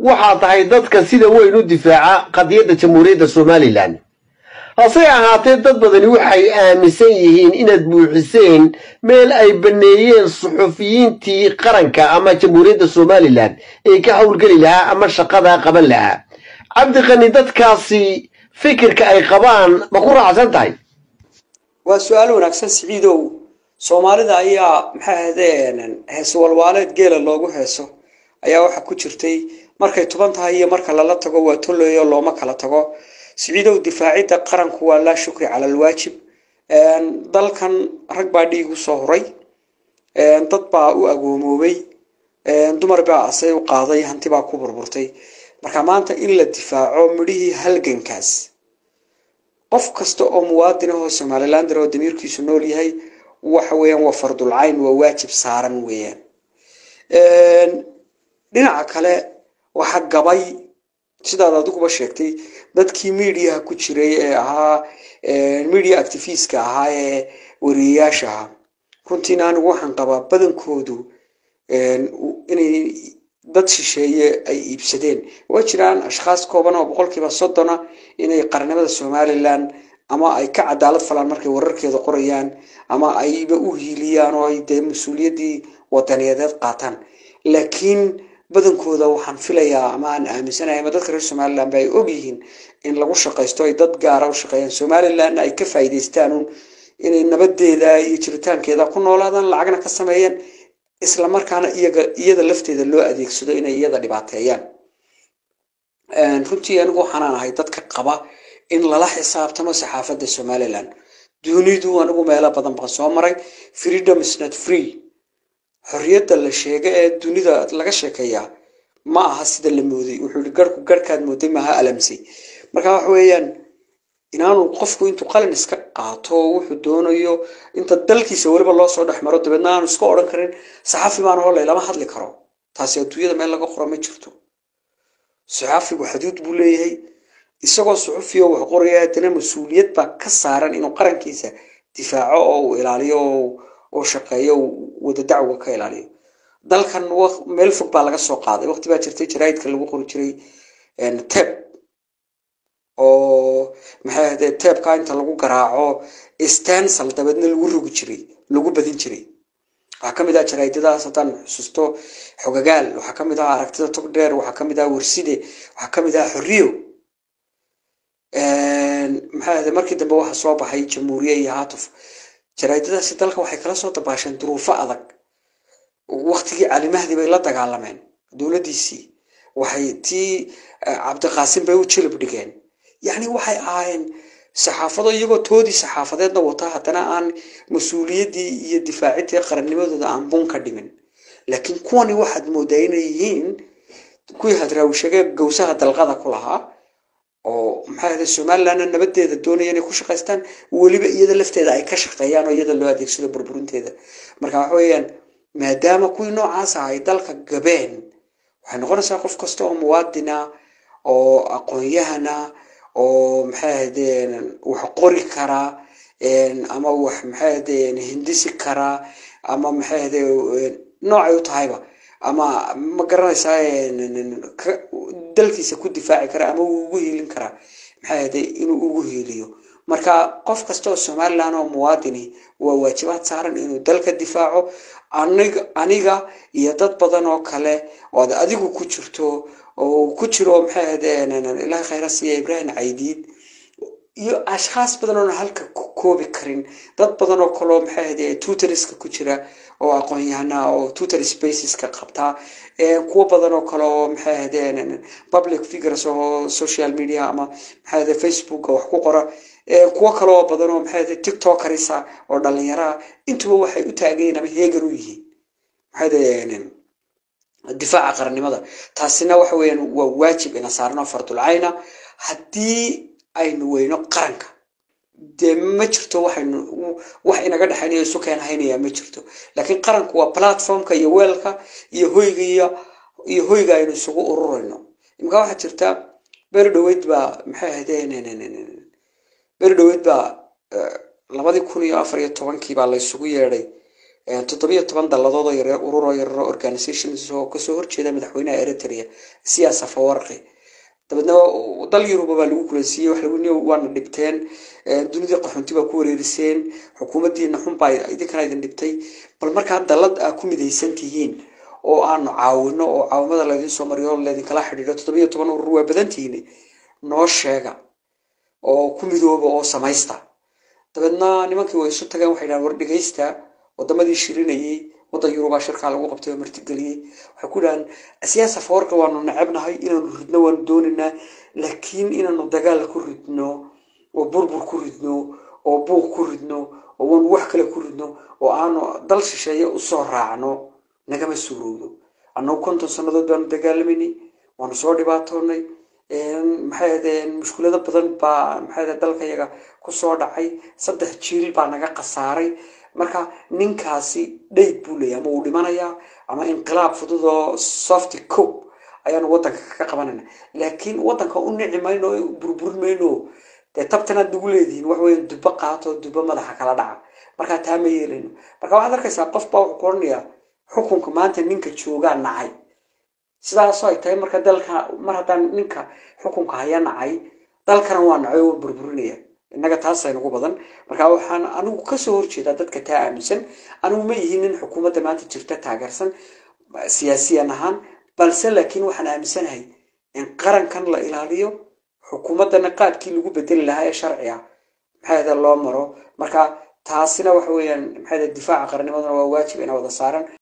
waxaa tahay dadka sida weyn u difaaca qadiyadda jamhuuriyadda somalilan hase ahaatee dad badani waxay aaminsan yihiin inaad buuxiseen meel ay banneeyeen suxufiyiintii qaranka ama jamhuuriyadda somalilan ee ka howlgeli lahaa ama shaqadaa qaban lahaa cabdiqani dadkaasi fikirka ay qabaan ma ku raacsan tahay waa su-aal wanaagsan siciidow soomaalida ayaa maxay ahaydeen hees walwaaleed geela loogu heeso ayaa waxaa ku jirtay markay tuban tahay iyo marka lala tago waa tolleeyo looma kala tago siciidow difaacidda qaranku waa laa shukri cala alwaajib dalkan rag baa dhiig u soo huray dad baa u agoomoobay dumar baa asay u qaaday hanti baa ku burburtay marka maanta in la difaaco midhihii halgankaas qof kasta oo muwaadin ahoo somalilander oo damiirkiisu nool yahay waxa weeyaan waa fardulcayn waa waajib saaran weeyaan dhinaca kale waxa gabay sidaad adiguba sheegtay dadkii mediaha ku jiray ee ahaa media activistka ahaa ee wariyayaasha ahaa runtiina anigu waxaan qabaa badankoodu inay dad shisheeye ay iibsadeen waa jiraan ashkhaas kooban oo boqolkiiba soddona inay qarnimada somalilan ama ay ka cadaalad falaan markay wararkeeda qorayaan ama ayba u hiiliyaan oo ay dee mas-uuliyaddii wadaniyadeed qaataan laakiin badankooda waxaan filayaa ama aan aaminsanahay ama dadka reer somalilan ba ay ogyihiin in lagu shaqaysto ay dad gaara u shaqeeyaan somalilanna ay ka faa'iidaystaan un inay nabadeeda iyo jiritaankeeda ku noolaadaan lacagna ka sameeyaan isla markaana iyaga iyada lafteeda loo adeegsado inay iyada dhibaateeyaan runtii anigu waxaanaan ahay dadka qaba in lala xisaabtamo saxaafadda somalilan dunidu anigu meelo badan baan soo maray freedom is not free xorriyadda la sheega ee dunida laga sheekeeyaa ma aha sida la mooday wuxuu yihi garhku garhkaad mooday maaha alamsay marka waxa weeyaan inaanu qofku intuu qalin iska qaato wuxuu doonayo inta dalkiisa weliba loo soo dhex maro dabeedna aanu iska odhan karin saxafi baan hole lama hadli karo taasi adduunyada meel laga qoro ma jirto saxafigu xaduud buu leeyahay isagoo suxufiyo wax qoraya haddana mas-uuliyad baa ka saaran inuu qarankiisa difaaco oo uu ilaaliyo oo shaqeeyo wada dacwa ka ilaaliyo dalkan meel fog baa laga soo qaaday waqti baa jirtay jaraa'idka lagu qori jiray teb oo maxay ahaydee teebka inta lagu garaaco stansal dabeedna lagu rogi jiray lagu badin jiray waxaa ka mid ah jaraa'idadaas haddaan xusuusto xogagaal waxaa ka mid ah aragtida togdheer waxaa ka mid ah warside waxaa ka mid ah xorriyo maxay ahaydee markii dambe waxaa soo baxay jamhuuriye iyo haatuf jaraa'idadaasi dalka waxay kala soo dabaasheen duruufo adag waktigii calimahdi bay la dagaalameen dowladdiisii waxay tii cabdiqaasim bay u jilib dhigeen yacni waxay ahaayeen saxaafado iyagoo toodii saxaafadeedna wata haddana aan mas-uuliyaddii iyo difaaciddii qarannimadooda aan bun ka dhimin laakiin kuwani waxaad moodaa inay yihiin kuwii hadraawishagee gawsaha dalqada ku lahaa oo maxay ahde somalilandna nabadeeda doonaya inay ku shaqaystaan weliba iyada lafteeda ay ka shaqeeyaan oo iyada loo adeegsado burburinteeda marka waxa weeyaan maadaama kuwii noocaas ah ay dalka gabeen waxay noqonaysaa qof kasta oo muwaadina oo aqoon-yahana oo maxay ahaydeen wax qori karaa ama wax maxay ahaydeen hindisi karaa ama maxay ahde noocay u tahayba ama ma garanaysaa dalkiisa ku difaaci kara ama uu ugu hiilin karaa maxay ahde inuu ugu hiiliyo marka qof kasta oo somalilan oo muwaadini waa waajibaad saaran inuu dalka difaaco aniga aniga iyo dad badan oo kale oo ad adigu ku jirto oo ku jiro maxay ahaydeen ilahay khayra siiya ibrahim caydiid iyo ashkhaas badan oona halka ku koobi karin dad badan oo kaleo maxay ahayde tutoriska ku jira oo aqoon-yahana oo tutor spaceska qabtaa kuwo badan oo kale oo maxay ahaydeen public figures oo social media ama maxay ahayde facebooka wax ku qora kuwo kale oo badan oo maxay ahayde tiktokerisa oo dhalinyaraa intuba waxay u taagayiin ama heegan u yihiin maxay ahayde difaaca qarannimada taasina waxa weeyaan waa waajib ina saarno fardulcayna haddii aynu weyno qaranka dee ma jirto waxaynu wax inaga dhexaynayo isu keen haynaya ma jirto laakiin qaranku waa platformka iyo weelka iyo hoyga iyo iyo hoyga aynu isugu ururayno imika waxaa jirta beri dhaweyd baa maxay ahaydeen beri dhaweyd baa labadii kun iyo afar iyo tobankii baa la isugu yeedhay toddobiyo toban dalladood oo yare ururoo yararo organizations oo kasoo horjeeda madaxweynaha eritrea siyaas afawarqi dabeedna dal yuruba baa lagu kulansiiyey wax lagu waana dhibteen dunida qaxoonti baa ku wareeriseen xukuumaddiina xunbaa idinkana idin dhibtay bal markaa dallad aa ku midaysan tihiin oo aanu caawino oo caawimada laydin soo mariyo laydinkala xidhiidho toddobiyo toban urur waa badan tihiin noo sheega oo ku midooba oo samaysta dabeedna nimankii way isu tageen waxay dhahan war dhegaysta wadamadii shirinayay waddan yurubaa shirkaa lagu qabtay oo martigeliyey waxay ku dhahaan siyaasa fawarka waanu necebnahay inaanu ridno waanu doonaynaa laakiin inaanu dagaal ku ridno oo burbur ku ridno oo buuq ku ridno oo waanu wax kale ku ridno oo aanu dal shisheeye usoo raacno nagama suurowdo annagu konton sannadood baanu dagaalamanay waanu soo dhibaatoonay maxay ahaydeen mushkulado badan baa maxay ahayd dalka yaga kusoo dhacay saddex jiil baa naga khasaaray marka ninkaasi dhayd buu leeyahy ama uu dhimanayaa ama inqilaab fudud oo softy cope ayaanu waddanka ka qabanayna laakiin waddanka u nici mayno burburin mayno dee tabtanaad nagu leedihiin wax weya dubbo qaato dubbo madaxa kala dhaca markaa taa ma yeelayno marka waxaad arkaysaa qof baa wuxuu ku oranayaa xukunka maanta ninka joogaa nacay sidaasoo ay tahay marka dalka mar haddaan ninka xukunka haya nacay dalkana waa nacay oo burburinaya innaga taasa nagu badan marka waxaan anigu kasoo horjeedaa dadka taa aaminsan anigu ma yihiin nin xukuumadda maanta jirta taageersan siyaasiyan ahaan balse laakiin waxaan aaminsanahay in qarankan la ilaaliyo xukuumaddana qaadkii lagu bedeli lahaa ee sharci ah maxay loo maro marka taasina waxa weeyaan maxay difaaca qarannimaduna waa waajib ina wada saaran